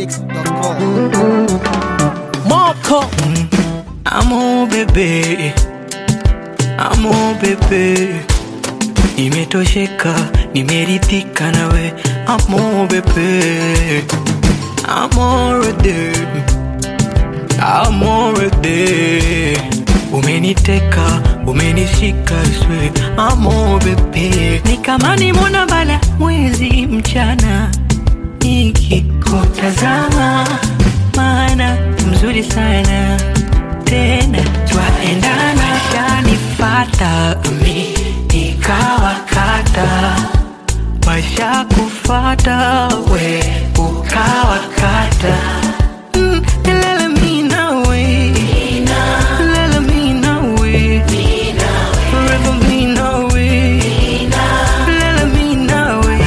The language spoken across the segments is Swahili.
gtmixx.com. Moko Amo bebe Amo bebe Nimetosheka, nimeridhika nawe Amo bebe Amore de Amore de Umeniteka, umenishika swe Amo bebe Ni kama nimona bala mwezi mchana Nikikutazama maana mzuri sana tena twaendana shanifata mi nikawakata washa kufata we ukawakata Mm, lala mi nawe. Lala mi nawe. Forever mi nawe. Lala mi nawe.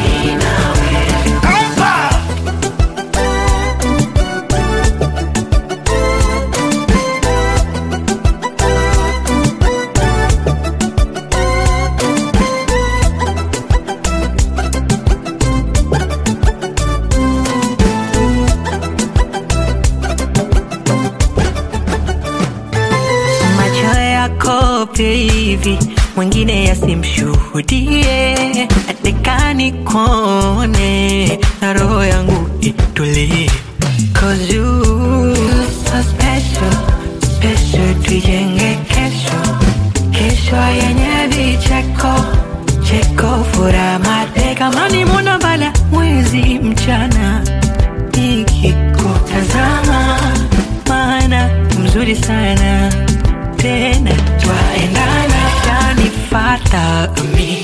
macho yako baby, mwingine yasimshuhudie, atekani kone na roho yangu itulie, cause you so special, special, tuijenge kesho, kesho yenye vicheko cheko, furaha mate, kama ni mwana bala mwezi mchana nikikutazama maana mzuri sana tena twaendana shanifata mi